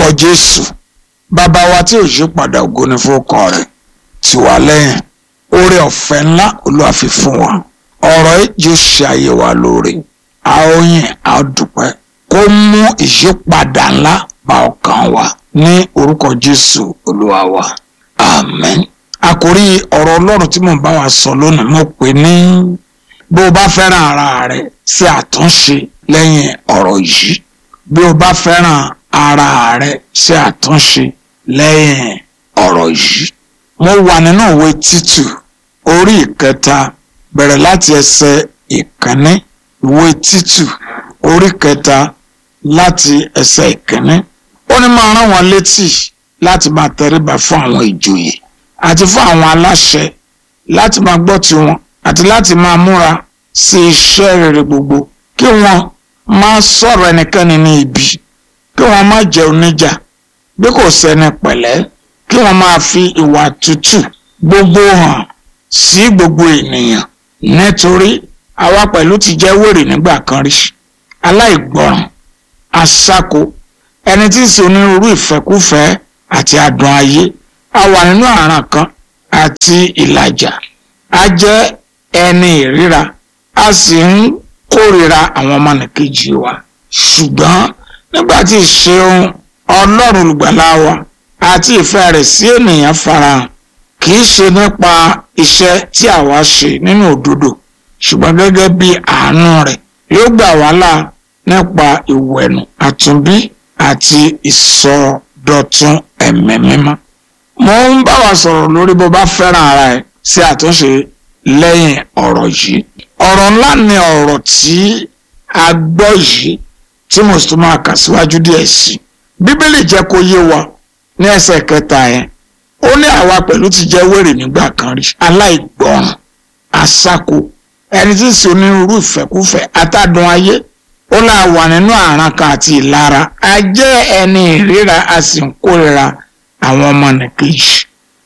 jésù bàbá wa tí ò yí padà ògo ni fún rẹ̀ tì wá lẹ́yìn oore ọ̀fẹ́ ńlá olúwa fi fún wa ọ̀rọ̀ yìí yóò ṣe ayé wa lóore a ó yìn a ó dúpẹ́ kó mú ìyípadà ńlá bá ọkàn wa ní orúkọ jésù olúwa wa amen àkórí ọ̀rọ̀ ọlọ́run tí mò ń bá wa sọ lónìí mo pè ní bí o bá fẹ́ràn ara rẹ ṣe àtúnṣe lẹ́yìn ọ̀rọ̀ yìí bí o bá fẹ́ràn ara rẹ ṣe àtúnṣe lẹ́yìn ọ̀rọ̀ yìí mo wà nínú ìwé títù orí ìkẹta bẹ̀rẹ̀ láti ẹsẹ̀ ìkíní ìwé títù orí kẹta láti ẹsẹ̀ ìkíní ó ní máa rán wọn létí láti máa tẹríba fún àwọn ìjòyè àti fún àwọn aláṣẹ láti máa gbọ́ tiwọn àti láti máa múra sí iṣẹ́ rere gbogbo kí wọ́n má sọ̀rọ̀ ẹnikẹ́ni ní ibi kí wọ́n má jẹ́ oníjà bí kò sẹ́ni pẹ̀lẹ́ kí wọ́n máa fi ìwà tútù gbogbo hàn sí gbogbo ènìyàn nítorí àwa pẹ̀lú ti jẹ́ wèrè nígbà kan rí aláìgbọràn aṣáko ẹni tí ń ṣe onírúurú ìfẹ́kúfẹ̀ẹ́ àti adùn ayé a wà nínú àràn kan àti ìlàjà a jẹ́ ẹni ìríra a sì ń kórìíra àwọn ọmọnìkejì wa ṣùgbọ́n nígbà tí ìṣeun ọlọ́run olùgbàlà wa àti ìfẹ́ rẹ̀ sí ènìyàn farahàn kì í ṣe nípa iṣẹ́ tí àwa ṣe nínú òdodo ṣùgbọ́n gẹ́gẹ́ bí àánú rẹ̀ yóò gbà wá là nípa ìwẹ̀nù àtúnbí àti ìsọdọ̀tun ẹ̀mí mímọ́. mo ń bá wa sọ̀rọ̀ lórí bó bá fẹ́ràn ara ẹ̀ sí àtúnṣe lẹ́yìn ọ̀rọ̀ yìí. ọ̀rọ̀ ńlá ni ọ̀rọ̀ tí a gbọ́ yìí tí mo sì tún máa kà síwájú díẹ̀ sí i. bíbélì jẹ́ kó yé wa ní ẹsẹ̀ kẹta yẹn ó ní àwa pẹ̀lú ti jẹ́ wèrè nígbà kan rí aláìgbọràn aṣáko ẹni tí ń ṣe onírúurú ìfẹ́kúfẹ̀ẹ́ atádùn ayé ó là wà nínú àràn kan àti ìlara a jẹ́ ẹni ìríra a sì ń kórira àwọn ọmọnìkejì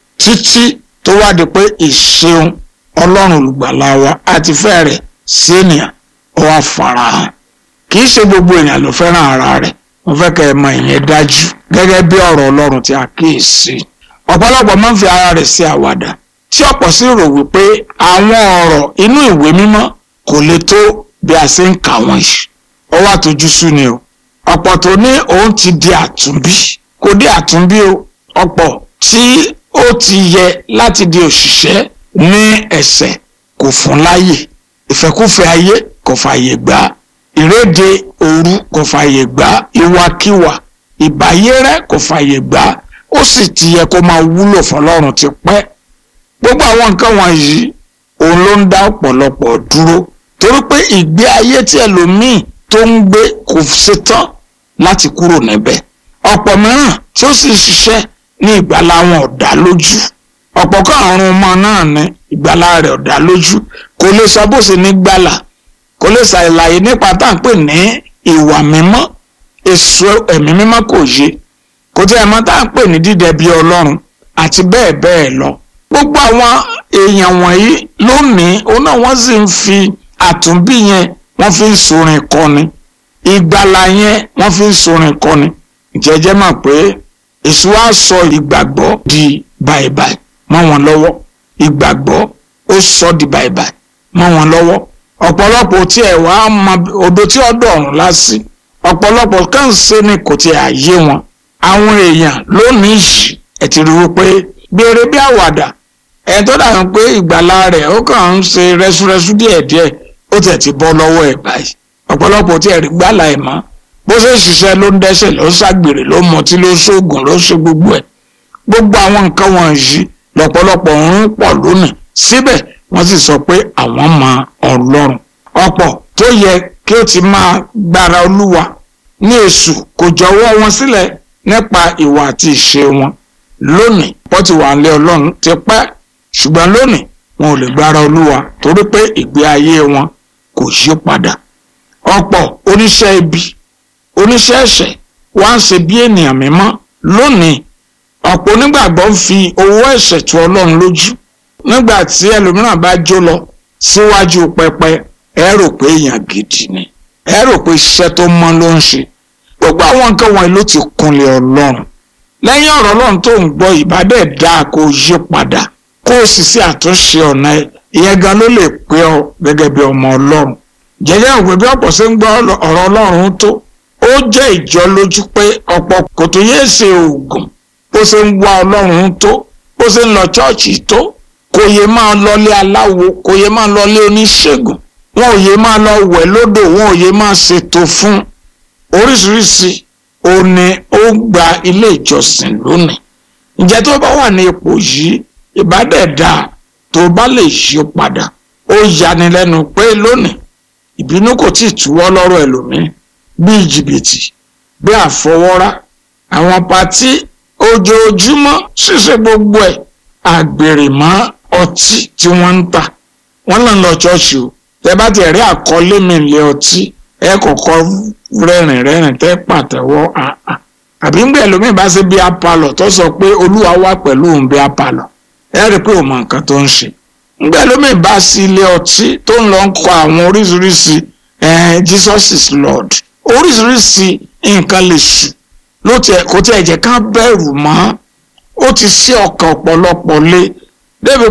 títí tó wá di pé ìṣeun ọlọ́run olùgbàlà wa àti fẹ́ rẹ̀ sí ènìyàn ó wá farahàn kì í ṣe gbogbo èèyàn ló fẹ́ràn ara rẹ̀ mo fẹ́ kẹ́ ẹ mọ ìyẹn dájú gẹ́gẹ́ bí ọ̀rọ̀ ọlọ́run tí a kíyèsí ọ̀pọ̀lọpọ̀ máa ń fi ara rẹ̀ sí àwàdà tí ọ̀pọ̀ sì rò wípé àwọn ọ̀rọ̀ inú ìwé mímọ́ kò lè tó bí a ṣe ń kà wọ́n yìí ó wá tójú sú ni o ọ̀pọ̀ tó ní òun ti di àtúnbí kò di àtúnbí o ọ̀pọ̀ tí ó ti yẹ láti di òṣìṣẹ́ ní ẹ̀sẹ̀ kò fún láyè ìfẹ́kúfẹ̀ẹ́ ayé kò fààyè gbà ìréde òru kò fààyè gbà ìwàkiwà ìbáyérẹ́ kò fààyè gbà ó sì ti yẹ kó máa wúlò fọlọ́run ti pẹ́ gbogbo àwọn nǹkan wọ̀nyí òun ló ń dá ọ̀pọ̀lọpọ̀ dúró torí pé ìgbé ayé tí ẹlòmíì tó ń gbé kò ṣetán láti kúrò níbẹ̀ ọ̀pọ̀ mìíràn tí ó sì ń ṣiṣẹ́ ní ìgbàlá wọn ọ̀dà lójú ọ̀pọ̀ kan àrùn ọmọ náà ní ìgbàlá rẹ̀ ọ̀dà lójú kò lè sọ bó ṣe ní gbàlà kò lè ṣàlàyé nípa tá à ń pè ní ìwà mímọ́ èso ẹ̀mí mímọ́ kò yé kò tí ẹ̀ mọ̀ tá à ń pè ní dídẹ bí ọlọ́run àti bẹ́ẹ̀ bẹ́ẹ̀ lọ gbogbo àwọn èèyàn wọ̀nyí lónìí òun náà wọ́n sì ń fi àtúnbí yẹn wọ́n fi ń sorin kọ́ni ìgbàlà yẹn wọ́n fi ń sorin kọ́ni jẹ́jẹ́ mọ̀ pé èso á sọ ìgbàgbọ́ di báibái mọ́ wọn lọ́wọ́ ìgbàgbọ́ ó sọ di báibái mọ́ wọn lọ́wọ́ ọ̀pọ̀lọpọ̀ tí ẹ̀ wá mọ odò tí ọ̀dọ̀ ọ̀run lásì ọ̀pọ̀lọpọ̀ kàn ṣe ni kò tiẹ̀ àyè wọn àwọn èèyàn lónìí yìí ẹ̀ ti rí wípé béèrè bí àwàdà ẹ̀ tó dàbí pé ìgbàlà rẹ̀ ó kàn ń ṣe rẹ́súrẹ́sú díẹ̀díẹ̀ ó tẹ̀ ti bọ́ lọ́wọ́ ẹ̀ báyìí ọ̀pọ̀lọpọ̀ tí ẹ̀ rí gbàlà ẹ̀ mọ́ bó ṣe ṣiṣẹ́ ló ń dẹ́ṣẹ̀ ló ń ṣàgbèrè ló ń mọtí ló ń ṣoògùn ló ń ṣe gbogbo ẹ̀ gbogbo àwọn nǹkan wọ̀nyí lọ́pọ̀lọpọ̀ ń pọ̀ lónìí síbẹ̀ wọ́n sì sọ pé àwọn mọ ọlọ́run ọ̀pọ̀ tó yẹ kí ó ti máa gbára olúwa ní èṣù kò jọ̀wọ́ wọn sílẹ̀ nípa ìwà àti ìṣe wọn lónìí wọ́n ti wà nílé ọlọ́run ti pẹ́ ṣùgbọ́n lónìí wọn ò lè gbára olúwa torí pé ìgbé ayé wọn kò yí padà ọ̀pọ̀ oníṣẹ́ ibi oníṣẹ́ ẹ̀ṣẹ̀ wá ń ṣe bí ènìyàn mímọ́ lónìí ọ̀pọ̀ onígbàgbọ́ ń fi owó ẹ̀ṣẹ̀ tu ọlọ́run lójú nígbà tí ẹlòmíràn bá jó lọ síwájú pẹpẹ ẹ rò pé èèyàn gidi ni ẹ rò pé iṣẹ́ tó mọ́ ló ń ṣe gbogbo àwọn nǹkan wọ̀nyí ló ti kunlẹ̀ ọlọ́run lẹ́yìn ọ̀rọ̀ ọlọ́run tó ń gbọ́ ìbádẹ́ dáa kó yí padà kó o sì sí àtúnṣe ọ̀nà ẹ̀ ìyẹn gan ló lè pé ọ gẹ́gẹ́ bí ọmọ ọlọ́run jẹ́jẹ́ òwe bí ọ̀pọ̀ ṣe ń gbọ́ ọ̀rọ̀ ọlọ́run tó ó jẹ́ ìjọ lójú pé ọ̀pọ̀ kò tó yé ṣe oògùn bó ṣe ń wá ọlọ́run tó bó ṣe ń lọ ṣọ́ọ̀ṣì tó kò yé máa lọlé aláwo kò yé máa lọlé oníṣègùn wọn ò yé máa lọ wẹ̀ lódò wọn ò yé máa ṣètò fún oríṣiríṣi òní ó gba ilé ìjọsìn lónìí ǹjẹ́ tó bá wà ní ipò yìí ìbádẹ́ẹ̀dá tó bá lè yí padà ó yanilẹ́nu pé lónìí ìbínú kò tí ì túwọ́ lọ́rọ̀ ẹlòmíín bíi jìbìtì bí àfọwọ́rá àwọn patí ojoojúmọ́ ṣíṣe gbogbo ẹ̀ àgbèrè mọ́ ọtí tí wọ́n ń tà wọ́n lọ lọ ṣọ́ọ̀ṣì o tẹ bá ti rí àkọlé mi lé ọtí ẹ kọ́kọ́ rẹ́rìn rẹ́rìn tẹ́ pàtẹ́wọ́ àà àbí ńgbà ẹlòmíín bá ṣe bí apalọ̀ tó sọ pé olúwa wà pẹ̀lú òun bí apalọ̀ ẹ rí i pé òun mọ nǹkan tó ń ṣe ńgbà ẹlòmíín bá sí ilé ọtí tó ń lọ ń kọ àwọn oríṣiríṣi Jesus is Lord oríṣiríṣi nǹkan lè ṣù ló tiẹ̀ kò tiẹ̀ jẹ́ ká bẹ̀rù mọ́ ó ti sí ọkàn ọ̀pọ̀lọpọ̀ lé débi